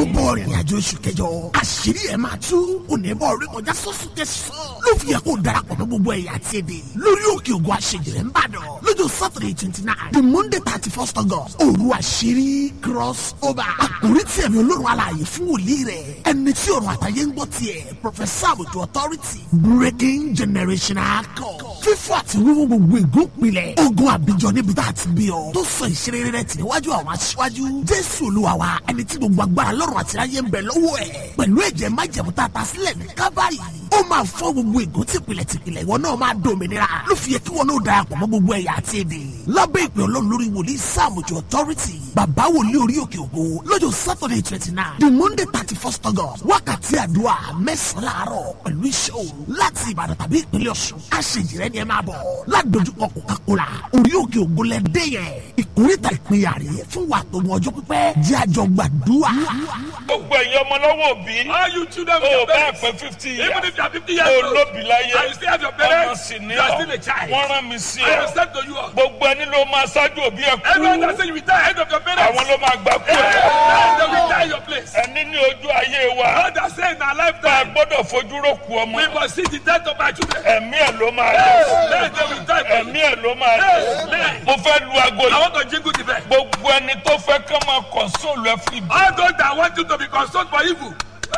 gbogbo ọ̀rìn àjò oṣù kẹjọ àṣírí ẹ̀ máa tú onímọ̀ orí kọjá sọ́sù tẹ̀sán ló fi yẹ kó darapọ̀ mọ́ gbogbo ẹ̀yà àti èdè lórí òkè ògùn àṣejìrẹ́ ń bàdàn lọ́jọ́ saturday twenty nine the monday thirty first august òru àṣírí cross over àkórí tí ẹ̀mí olórun alààyè fún wòlíì rẹ̀ ẹni tí ọ̀run àtàyè ń gbọ́ tiẹ̀ professor àbùtù authority breaking generational code fífọ́ àti wíwú gbogbo ìgúnpilẹ̀ ogun àbíjọ níbi tá a ti bí ọ tó sọ ìṣeré rẹ̀ tì níwájú àwọn aṣíwájú jésù olúwa wa ẹni tí gbogbo agbára lọ́rùn àti ayé ń bẹ lọ́wọ́ ẹ̀ pẹ̀lú ẹ̀jẹ̀ májẹ̀mú tá a ta sílẹ̀ ní kábàárì ó máa fọ́ gbogbo ìgún tìpìlẹ̀ tìpìlẹ̀ ìwọ náà máa dòmìnira ló fi yẹ kí wọn náà darapọ̀ mọ́ gbogbo ẹ̀yà àti èdè lábẹ́ ìpè ọlọ́run lórí wòlíì sàmùjọ authority bàbá wòlíì orí òkè ògo lọ́jọ́ saturday twenty nine the monday thirty first august wákàtí àdúrà mẹ́sàn-án láàárọ̀ pẹ̀lú iṣẹ́ òru láti ìbàdàn tàbí ìpínlẹ̀ ọ̀ṣun àṣejìrẹ́ ni ẹ máa bọ̀ ládojúkọ coca-cola orí òkè ògo lẹ́dẹ́ yẹn ìkórìtà ìpínyà rè fún wa tó mọ ọjọ́ pípẹ́ jẹ́ àjọ gbàdúrà. gbogbo ẹ̀yin ọmọ lọ́wọ́ òbí All you children with o your bá parents, pẹ́ fifty years even if you are 50 years o old, lóbi láyé and you still have your ọmọ parents, sì ní you are ọ still a child. wọ́n rán mi sí I ọ will send to you all. gbogbo ẹni ló máa ṣáájú òbí ẹ Everyone that kú say you will die ahead of your parents, àwọn ló máa gbà kú ẹ Amen. they will die in your place. ẹni ní ojú ayé wa God has said in our bá a lifetime, gbọ́dọ̀ fojú rókù ọmọ we must see the death of our children. ẹ̀mí ẹ̀ ló máa lọ Amen. They will die for ẹ̀mí you. ẹ̀ ló máa lọ Amen. mo fẹ́ lu aago I yìí want to jingle the bell. gbogbo ẹni tó fẹ́ kán máa kọ̀ǹsóòlù ẹ fún ibi All those that want you to be consoled for evil.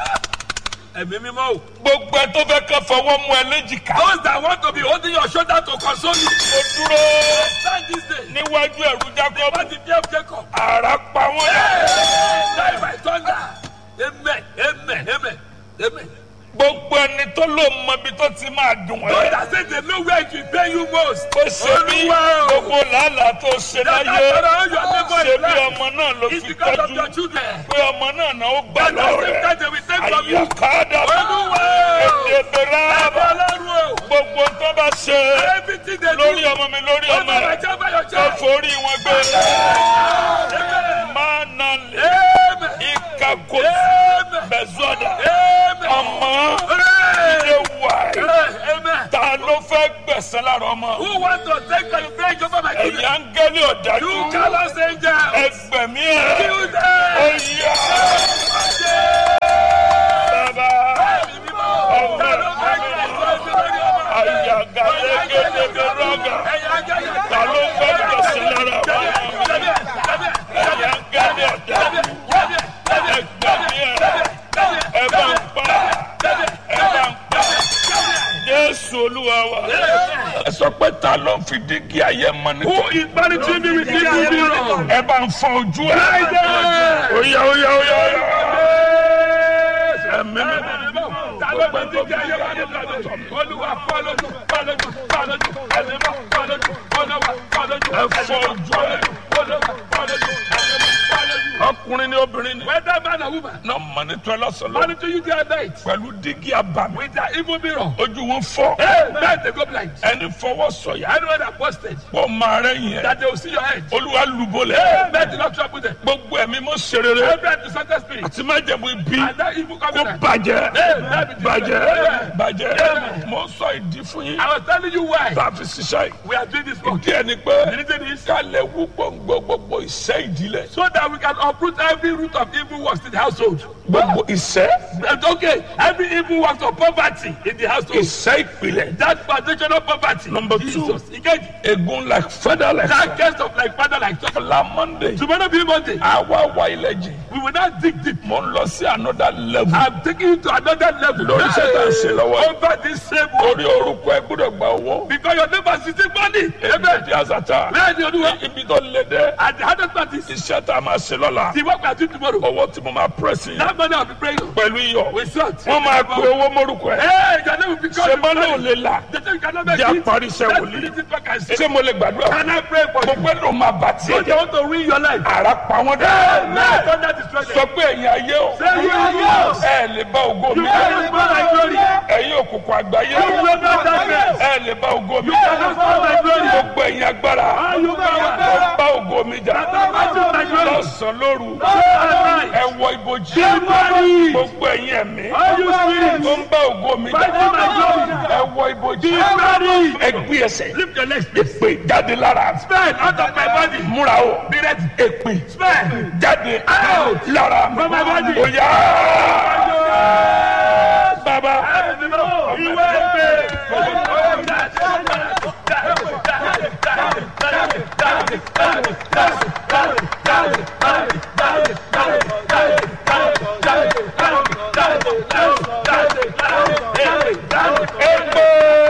Ẹ̀mí mímọ́ o. gbogbo ẹ tó fẹ́ kán fọwọ́ mú ẹ léjìká Those that want to be holding your shoulder to console you. mo dúró Stand this day. níwájú ẹ̀rù jákọ́bù What the fear of Jacob? àrà pa wọ́n yà. Die by thunder. Amen. Amen. Amen. Amen. gbogbo ẹni tó ló mọ ibi tó ti máa dùn Those ẹ́. that say they know where it will pay you most. ó ṣe bí Olúwa o. gbogbo làálàá tó ṣe That láyé that's all your neighbor ṣe is bí like. ọmọ náà ló It's fi because of tọ́jú your children. pé ọmọ náà náà ó gbà That the same lọ́rẹ̀ time they will take from you. àyàkádà Olúwa o. èdèbèrè Ẹ̀bẹ̀ àbá Ọlọ́run o. gbogbo tó bá ṣe Everything they lórí do. ọmọ mi lórí ọmọ Over my rẹ child by your ó child. forí wọn gbé Amen. máa nà lé Amen. ìkàkó Amen. bẹ̀zọ́dà Amen. ọmọ Amen. ilé wà ẹ̀. Amen. ta ló fẹ́ gbẹ̀sẹ̀ lára ọmọ Who want to take revenge over my ẹ̀yà children? ń gẹ́lẹ́ ọ̀dájú You callous angel. ẹgbẹ̀mí ẹ̀ Kill them. ó yá bàbá ọmọ àyàgà lẹ́gẹ́dẹ́gẹ́ rọ́gà ta ló fẹ́ gbẹ̀sẹ̀ lára ọmọ ẹ̀yà ń gẹ́lẹ́ ọ̀dájú ẹgbẹ̀mí ẹ̀ ẹ bá ń pa ẹ bá ń pa Jésù Olúwa wa ẹ sọ pé ta ló ń fi dígí ayé mọ ní Who is monitoring me with evil mirror? ẹ bá ń fọ ojú ẹ. Friday. Oya oya oya oya. Ẹ̀mí mi. Ẹ fọ ojú ẹ. Ọkùnrin ni obìnrin ni. Whether man or woman, Náà mọ̀ ní tọ́lá sọ̀lọ́. monitor you day and night Pẹ̀lú dígí abàmì. with their evil mirror. Ojú wọn fọ́. Hey, man, they go blind. Ẹni fọwọ́ sọ̀yà. Anyone that posted Pọ̀ máa rẹ̀ yẹn. that they will see your head. Olúwa Hey, lùbọ̀lẹ̀. man, do not trouble them. Gbogbo ẹ̀mí mọ́ serere. Every anti-Satan spirit Àti májẹ̀mú ibi. and that evil Kó covenant. bàjẹ́. Hey, man, be Bàjẹ́. destroyed. Bàjẹ́. Mo sọ ìdí fún yín. I was telling you why Tá a fi ṣiṣẹ́ yìí. we are doing this work. Ìdí ẹni pé. The reason is kálẹ̀ wú gbòǹgbò gbogbo ìṣẹ́ ìdílé. so that we can uproot every root of evil works in the household. gbogbo ìṣẹ́ And okay, every evil works of poverty in the household. ìṣẹ́ ìpìlẹ̀. That foundational poverty. Number two. Jesus. Again, egun like feather like that case of like father like son. la monday. Tomorrow be Monday. àwa wa ilẹ̀ jì. We will not dig deep. mo ń lọ sí another level. I'm taking you to another level. Lórí iṣẹ́ tá à ń ṣe lọ́wọ́. Over this same world. orí orúkọ ẹ gbọ́dọ̀ gba owó. Because your neighbor is sitting money. ebi Amen. di azata. Bẹ́ẹ̀ ni Olúwa. ibi tó lé dẹ́. And the hardest part is iṣẹ́ tá a máa ṣe lọ́la. the work we are doing tomorrow. owó tí mo máa press yín. That money I'll be praying. pẹ̀lú iyọ̀. We sort. wọ́n máa pe owó mórúkọ ẹ. Hey, your name will be called. ṣé bá náà lè là. The thing you cannot make Jẹ́ it. àparí iṣẹ́ Let's wòlíì. finish it back and say. ṣé mo lè gbàdúrà. Can I pray for mo you? pẹ́ ló máa bà tiẹ̀ So they jẹ́. want to ruin your life. ara pa wọ́n dẹ́. Now thunder destroy sọ them. pé ẹ̀yin ayé o. Say you are yours. ẹ lè bá ògo mi. You cannot spoil my glory. ẹ̀yin òkùnkùn àgbáyé. You will not darkness. ẹ lè bá ògo mi. You cannot spoil my glory. gbogbo ẹ̀yin agbára. All you power. lọ bá ògo mi jà. That matches my glory. lọ́sàn-án lóru. Day and night. ẹ wọ wọ ibojì Everybody. gbogbo ẹ̀yin ẹ̀mí All you spirits. tó ń bá ògo mi Fighting my glory. ẹ wọ ibojì Everybody. ẹ gbé ẹsẹ̀ Lift your legs. please. èpè jáde lára Spell out of my body. múra o Be ready. èpè Spell. jáde Out. lára From my body. ó yá bàbá Ìwé ìpè. èpè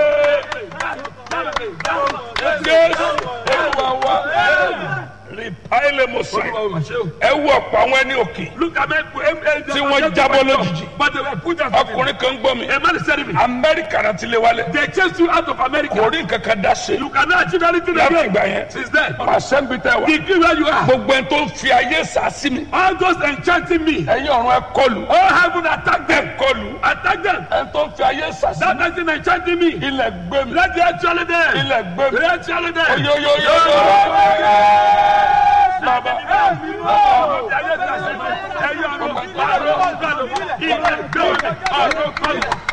jésù olúwa wa rìpáìlì mọ̀sán ẹ wọ ọ̀pọ̀ àwọn ẹni òkè Look at me. Tí wọ́n jábọ́ lójijì. But they were put out. ọkùnrin kan gbọ́ mi A man is telling me. amẹ́ríkà náà ti lé wálé They chased you out of America. kò rí nǹkan kan dá ṣe You cannot achieve anything láti again. ìgbà yẹn Since then. pàṣẹ ń bi tẹ wá Degree where you are. gbogbo ẹni tó ń fi ayé sàásì mi All those enchanting me. ẹ̀yin ọ̀run ẹ kọlù All heaven attack ẹ them. kọlù Attack them. ẹni tó ń fi ayé sàásì That mi person enchanting me. ilẹ̀ gbé mi Let the actually them. ilẹ̀ gbé mi Let the actually them. oyoyoyoyo bàbá Ẹyọ ọ̀rọ̀, ọ̀rọ̀, ọ̀rọ̀, ilẹ̀ gbé mi. Ọ̀rọ̀, ọ̀rọ̀,